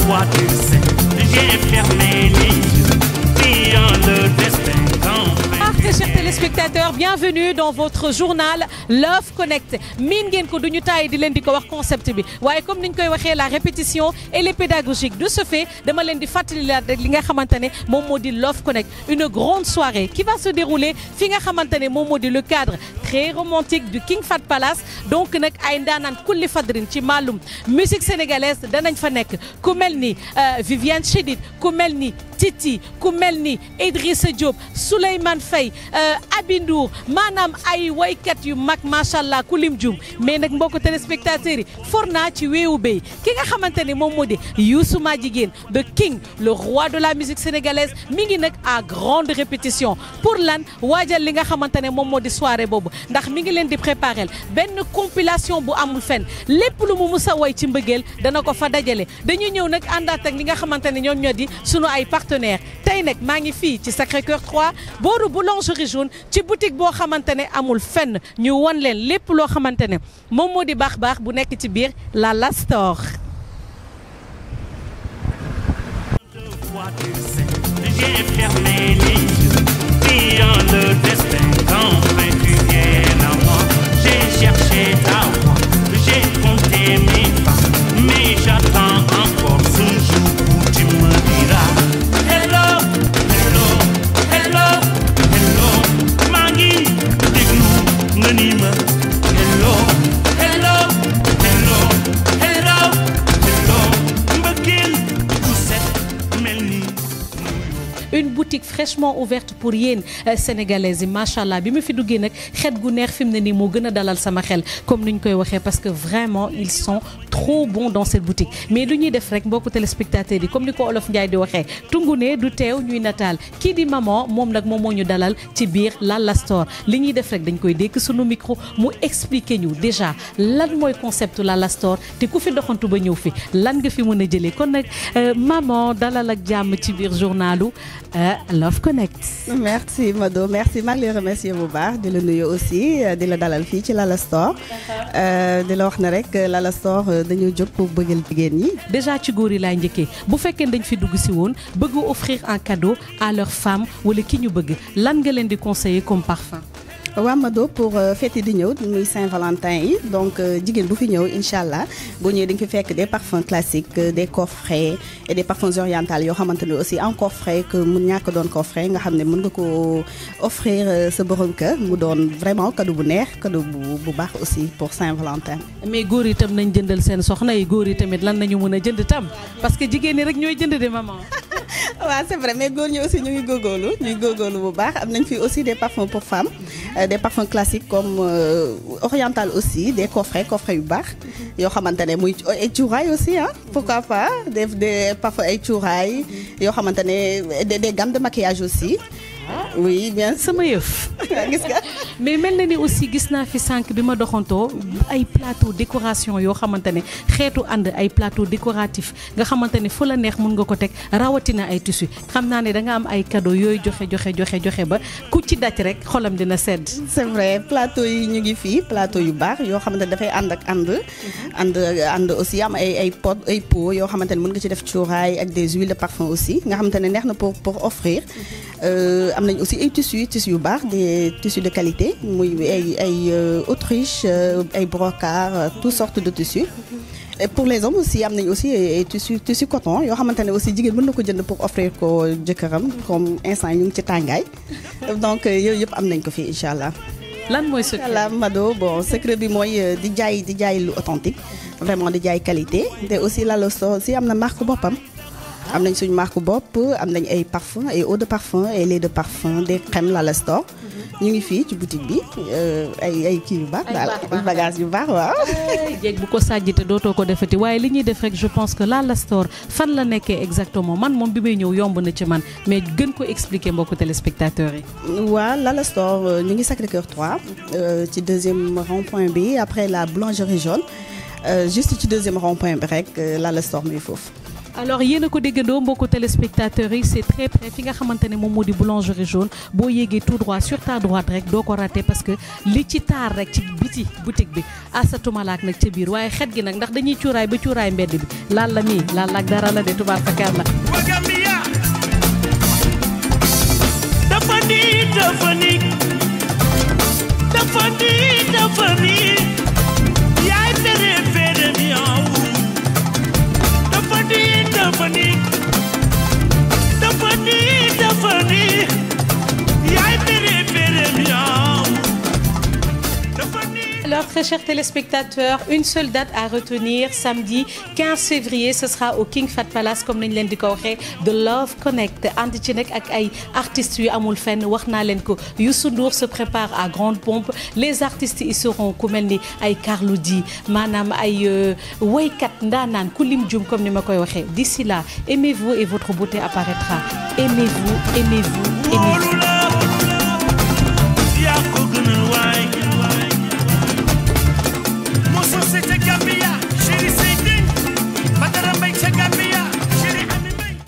fois tu sais, j'ai fermé les yeux, priant le destin Ah, très chers téléspectateurs bienvenue dans votre journal Love Connect miin ngeen ko duñu taay di leen di ko wax concept bi waaye comme niñ koy waxee la répétition elle est pédagogique de ce fait dama leen di fàttali la rek li nga xamante ne moom moo di Love Connect une grande soirée qui va se dérouler fi nga xamante ne moom moo di le cadre très romantique du King Fat Palace donc nag ay ndaanaan kulli fadrin ci maalum musique sénégalaise danañ fa nekk ku mel ni Viviane Chidid ku mel ni Titi ku mel ni Idrissa Diop Souleymane Faye Aby Ndour maanaam ay waykat yu mag macha allah ku lim jum mais nag mbokku téléspectateurs yi for naa ci weewu béy ki nga xamante ne moom moo di Youssou Madjiguène the king le roi de la musique sénégalaise mi ngi nag à grande répétition pour lan waajal li nga xamante ne moom moo di soirée boobu ndax mi ngi leen di préparer benn compilation bu amul fenn lépp lu mu mus a woy ci mbëggeel dana ko fa dajale dañuy ñëw nag àndaat ak li nga xamante ne ñoom ñoo di sunu ay partenaires tey nag maa ngi fii ci Sacré-Cœur 3 booru boulangerie jaune ci boutique boo xamante ne amul fenn ñu won leen lépp loo xamante ne moom moo di baax baax bu nekk ci biir Lala Store. fois tu sais, j'ai fermé les yeux, priant le destin qu'enfin tu viennes à moi. J'ai cherché ta voix, j'ai compté mes pas, mais j'attends encore ce jour où tu me diras Hello, hello, hello, hello, maa ngi déglu nga ni ma hello, hello, hello, hello, hello, mbëggeel bu set mel ni une boutique fraîchement ouverte pour yéen sénégalaises yi macha allah bi ma fi duggee nag xet gu neex fi mu ne nii moo gën a dalal sama xel comme ni ñu koy waxee parce que vraiment ils sont trop bons dans cette boutique mais lu ñuy def rek mbokku téléspectateurs yi comme ni ko olof Ndiaye di waxee tungu ne du teew ñuy nataal kii di maman moom nag moom moo ñu dalal ci biir Lala Store li ñuy def rek dañ koy dékk sunu micro mu expliquer ñu déjà lan mooy concept Lala Store te ku fi doxantu ba ñëw fi lan nga fi mën a jëlee kon nag maman dalal ak jàmm ci biir journalu Love Connect. merci Mado merci maa ngi lay remercier bu baax di la nuyu aussi di la dalal fii ci Lala Store di la wax ne rek Lala Store dañoo jóg pour bëggal jigéen ñi. déjà ci góor yi laay njëkkee bu fekkee dañ fi dugg si woon bëgg offrir un cadeau à leur femme wala ki ñu bëgg lan nga leen di conseiller comme parfum. waa Mado pour fête yi di ñëw muy Saint-Valentin yi donc jigéen bu fi ñëw incha allah boo ñëwee di nga fi fekk des parfums classiques des coffrets et des parfums orientaux yoo xamante ne aussi en coffret que mu ñàkk doon coffret nga xam ne mën nga ko offrir sa borom kër mu doon vraiment cadeau bu neex cadeau bu bu baax aussi pour Saint-Valentin. mais góor yi tam nañ jëndal seen soxna yi góor yi tamit lan nañu mën a jënd tam parce que jigéen ñi rek ñooy jënd de maman. waaw c'est vrai mais góor ñi aussi ñu ngi góorgóorlu ñu ngi góorgóorlu bu baax am nañ fi aussi des parfums pour femmes des parfums classiques comme oriental aussi des coffrets coffrets yu baax yoo xamante ne muy ay cuuraay aussi ah pourquoi pas des des parfums ay cuuraay yoo xamante ne des gammes de maquillage aussi oui bien sama yëf. gis nga. mais mel na ni aussi gis naa fi sànq bi ma doxantoo ay plateau décoration yoo xamante ne xeetu ànd ay plateau décoratif nga xamante ne fu la neex mun nga ko teg rawatina ay tissu xam naa ne da nga am ay cadeau yooyu joxe joxe joxe joxe ba ku ci daj rek xolam dina sedd. c'est vrai plateau yi ñu ngi fii plateau yu baax yoo xamante ne dafay ànd ak ànd. ànd ànd aussi am ay ay pot ay pot yoo xamante ne mën nga ci def cuuraay ak des huiles de parfum aussi nga xamante ne neex na pour pour offrir. am nañ aussi ay tissus tissus yu baax des tissus de qualité muy ay ay Autriche ay brocart toutes sortes de tissus. et pour les hommes aussi am nañ aussi ay tissus tissus coton yoo xamante ne aussi jigéen mën na ko jënd pour offrir ko jëkkëram comme instant ñu ngi ci tàngaay donc yooyu yëpp am nañ ko fi incha allah. lan mooy secret la Mado bon secret bi mooy di jaay di jaay lu authentique vraiment di jaay qualité te aussi Lala Store aussi am na marque boppam. am nañ suñu marque bopp am nañ ay parfum ay eau de parfum ay lait de parfum des crèmes Lala Store ñu ngi fii ci boutique bi ay ay kii yu baax daal ay bagages yu baax waaw. jéeg bu ko sàjjite dootoo ko defati waaye li ñuy def rek je pense que Lala Store fan la nekkee exactement man moom bi may ñëw yomb na ci man mais gën ko expliquer mbokku téléspectateurs yi. waaw Lala Store ñu ngi Sacré-Cœur 3 ci deuxième rond-point bi après la boulangerie jaune juste ci deuxième rond-point bi rek Lala Store muy foofu. alors yéen a ko déggandoo mbokku téléspectateurs yi c'est très près fi nga xamante ne moom moo di boulangerie jaune boo yéegee tout droit sur ta droite rek doo ko raté parce que li ci taar rek ci biti boutique bi asatumalaak nag ca biir waaye xet gi nag ndax dañuy cuuraay ba cuuraay mbedd bi laal la nii laal la ak dara la de tubaar fakkaar la Wagambia dafa ni dafa ni dafa ni dafa ni yaay tere fere mi aw dafa ni dafa ni dafa ni dafa ni yaay tere fere mi aw dafa ni Alors, très chers téléspectateurs, une seule date à retenir, samedi 15 février, ce sera au King Fat Palace, comme nañ leen di ko waxee, de Love Connect. ànd ci nag ak ay artistes yu amul fenn wax naa leen ko Youssou Ndour se prépare à grande pompe les artistes y seront ku mel ni ay Carlou D maanaam ay woykat ndaanaan ku lim jum comme ni ma koy waxee. D'ici là, aimez-vous et votre beauté apparaîtra. Aimez-vous, aimez-vous, aimez-vous.